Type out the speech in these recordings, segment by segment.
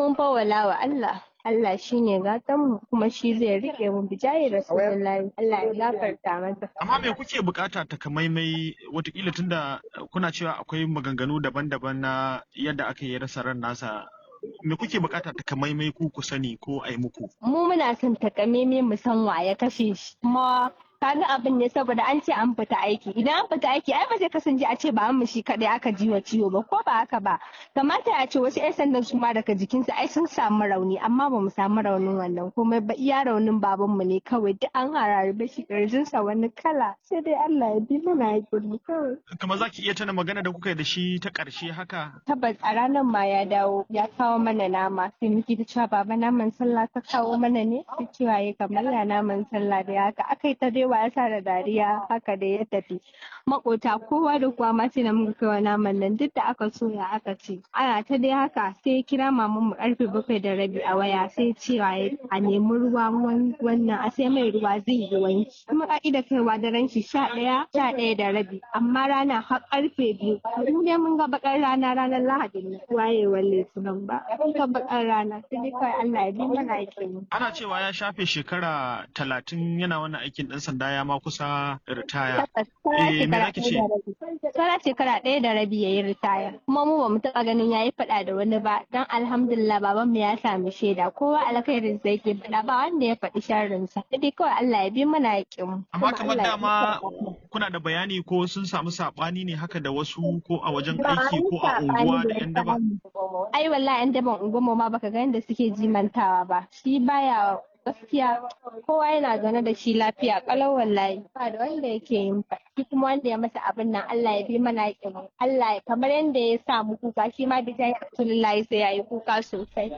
mun fawwala wa Allah Allah shi ne gatanmu kuma shi zai rike mu bijayi rasulullahi Allah ya gafarta masa. Amma me kuke bukata takamaimai watakila tunda kuna cewa akwai maganganu daban-daban na yadda aka yi rasa ran nasa me kuke bukata takamaimai ku ku sani ko a yi muku? Mu muna son takamaimai mu san wa ya kashe shi kuma kaga abin ne saboda an ce an fita aiki idan an fita aiki ai ba zai kasance a ce ba an shi kadai aka ji wa ciwo ba ko ba haka ba kamata a ce wasu 'yan sandan su ma daga jikinsu ai sun samu rauni amma ba mu samu raunin wannan komai ba iya raunin baban mu ne kawai duk an harare shi kirjinsa wani kala sai dai Allah ya bi mana hakuri kawai Kamar za ki iya tana magana da kuka yi da shi ta ƙarshe haka? tabbas a ranar ma ya dawo ya kawo mana nama sai muke ta cewa baba naman sallah ta kawo mana ne sai cewa ya kamar ya naman sallah da haka aka yi ta dai ya sa da dariya haka da ya tafi makota kowa da kowa ma sai da muka kai wa naman nan duk da aka soya aka ce ana ta dai haka sai ya kira maman mu karfe bakwai da rabi a waya sai cewa ya a nemi ruwa wannan a sai mai ruwa zai yi wanki kuma ka'ida kaiwa daren shi sha ɗaya sha ɗaya da rabi amma rana har karfe biyu mu dai mun ga bakar rana ranar lahadin nan wayewar litinin ba mun ga bakar rana sai dai kawai Allah ya bi mana aikin Ana cewa ya shafe shekara talatin yana wannan aikin ɗan sanda ya ma kusa ritaya. Eh, me zaki ce? Sara shekara ɗaya da rabi ya yi ritaya. Kuma mu ba mu taɓa ganin ya yi faɗa da wani ba. Don alhamdulillah baban mu ya sami shaida. Kowa alkhairin sa yake faɗa ba wanda ya faɗi sharrin sa. Sai kawai Allah ya bi mana yaƙin mu. Amma kamar dama kuna da bayani ko sun samu saɓani ne haka da wasu ko a wajen aiki ko a unguwa da 'yan daba? Ai wallahi 'yan daban unguwar ma baka ga yadda suke jimantawa ba. Shi baya gaskiya kowa yana zaune da shi lafiya kalau wallahi ba da wanda yake yin shi kuma wanda ya masa abin nan Allah ya bi mana yakin Allah kamar yadda ya sa mu kuka shi ma bi jayi Rasulullahi sai yayi kuka sosai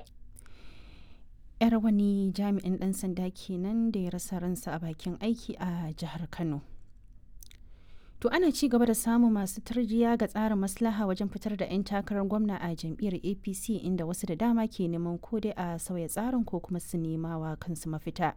yar wani jami'in dan sanda kenan da ya rasa ransa a bakin aiki a jihar Kano To ana ci gaba da samun masu tarjiya ga tsarin maslaha wajen fitar da 'yan takarar gwamna a jam'iyyar APC inda wasu da dama ke neman ko dai a sauya tsarin ko kuma su nema wa kansu mafita.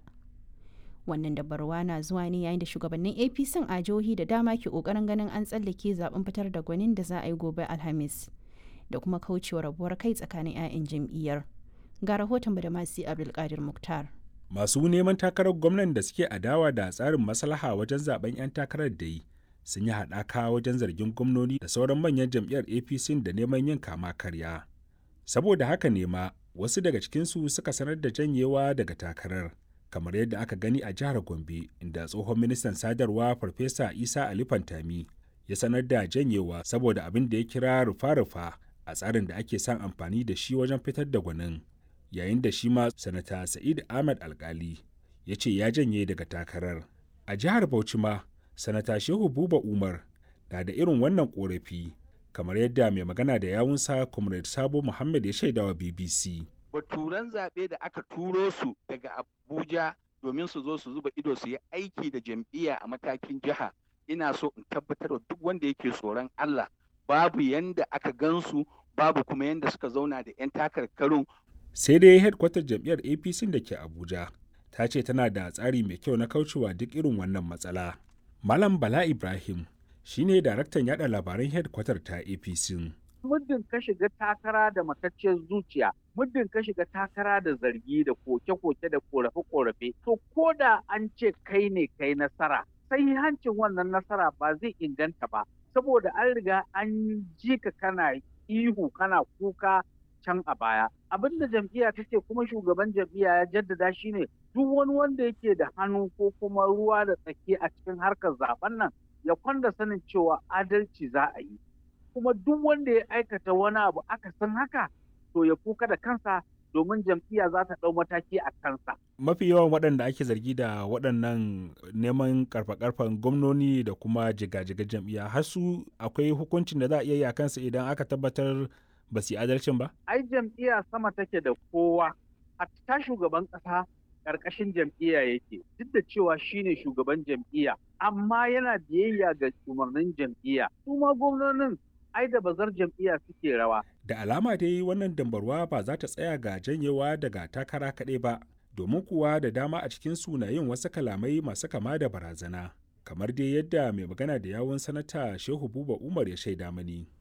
Wannan dabarwa na zuwa ne yayin da shugabannin APC a jihohi da dama ke kokarin ganin an tsallake zaben fitar da gwanin da za a yi gobe Alhamis da kuma kaucewa rabuwar kai tsakanin 'ya'yan jam'iyyar. Ga rahoton da masu Abdulkadir Muktar. Masu neman takarar gwamnan da suke adawa da tsarin maslaha wajen zaben 'yan takarar da yi sun yi haɗaka wajen zargin gwamnoni da sauran manyan jam'iyyar apc da neman yin kama karya saboda haka ne ma wasu daga cikinsu suka sanar da janyewa daga takarar kamar yadda aka gani a jihar gombe inda tsohon ministan sadarwa farfesa isa ali fantami ya sanar da janyewa saboda abin da ya kira rufa-rufa a tsarin da ake son amfani da shi wajen fitar da gwanin yayin da shi ma sanata sa'id ahmad alkali ya ce ya janye daga takarar a jihar bauchi ma sanata shehu buba umar na da irin wannan korafi kamar yadda mai magana da yawunsa comrade sabo muhammad ya shaidawa bbc baturan zaɓe da aka turo su daga abuja domin su zo su zuba ido su yi aiki da jam'iyya a matakin jiha ina so in tabbatar da duk wanda yake tsoron allah babu yanda aka gansu babu kuma yanda suka zauna da 'yan takarkarun sai dai headkwatar jam'iyyar apc da ke abuja ta ce tana da tsari mai kyau na kaucewa duk irin wannan matsala Malam Bala Ibrahim shine daraktan yada labaran headquarter ta APC. Muddin ka shiga takara da matacciyar zuciya, muddin ka shiga takara da zargi da koke-koke da korafe-korafe, to ko da an ce kai ne kai nasara, sai hancin wannan nasara ba zai inganta ba, saboda an riga an ji ka kana ihu kana kuka can a baya. Abin da jam'iyya ta ce kuma shugaban jam'iyya ya jaddada shi ne duk wani wanda yake da hannu ko kuma ruwa da tsaki a cikin harkar zaben nan ya kwanda sanin cewa adalci za a yi. Kuma duk wanda ya aikata wani abu aka san haka to ya kuka da kansa domin jam'iyya za ta ɗau mataki a kansa. Mafi yawan waɗanda ake zargi da waɗannan neman karfa-karfan gwamnoni da kuma jiga-jiga jam'iyya har su akwai hukuncin da za a iya yi a kansa idan aka tabbatar ba su yi adalcin ba? Ai jam'iyya sama take da kowa, hatta shugaban ƙasa ƙarƙashin jam'iyya yake, duk da cewa shine shugaban jam'iyya, amma yana biyayya ga umarnin jam'iyya. Su ma gwamnonin ai da bazar jam'iyya suke rawa. Da alama dai wannan dambarwa ba za ta tsaya ga janyewa daga takara kaɗai ba, domin kuwa da dama a cikin na yin wasu kalamai masu kama da barazana. Kamar dai yadda mai magana da yawun sanata Shehu Buba Umar ya shaida mani.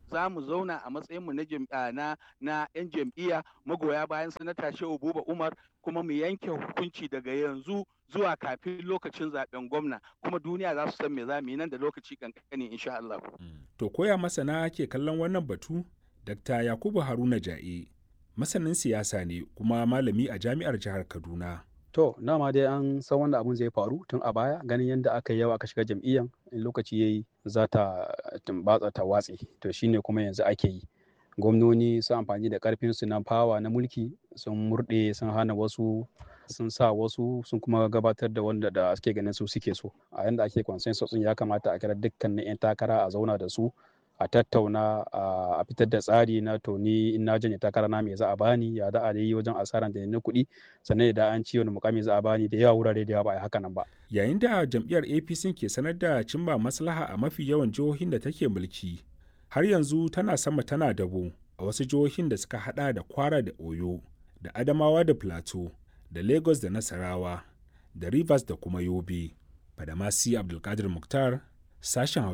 za mu zauna a matsayinmu na na na 'yan jam'iyya magoya bayan sanata shehu buba umar kuma mu yanke hukunci daga yanzu zuwa kafin lokacin zaben gwamna kuma duniya za su san me za mu yi nan da lokaci kankani insha Allah. To koya masana ke kallon wannan batu? Dr. Yakubu Haruna Ja'e masanin siyasa ne kuma malami a jami'ar jihar Kaduna. To, dama dai an san wanda abun zai faru tun a baya ganin yadda aka yi yawa aka shiga jam'iyyan in lokaci yayi za ta tumbatsa ta watse to shine kuma yanzu ake yi. Gwamnoni sun amfani da karfin su na fawa na mulki sun murɗe sun hana wasu sun sa wasu sun kuma gabatar da wanda da suke ganin su suke so a yanda ake consensus ya kamata a kira dukkanin 'yan takara a zauna da su a tattauna a fitar da tsari na to ni in na janye takara na me za a bani ya da a yi wajen asaran da na kuɗi sannan da an ci wani mukami za a bani da yawa wurare da yawa ba a haka nan ba. Yayin da jam'iyyar APC ke sanar da cimma maslaha a mafi yawan jihohin da take mulki har yanzu tana sama tana dabo a wasu jihohin da suka hada da Kwara da Oyo da Adamawa da Plateau da Lagos da Nasarawa da Rivers da kuma Yobe. Fadamasi Abdulkadir Mukhtar sashen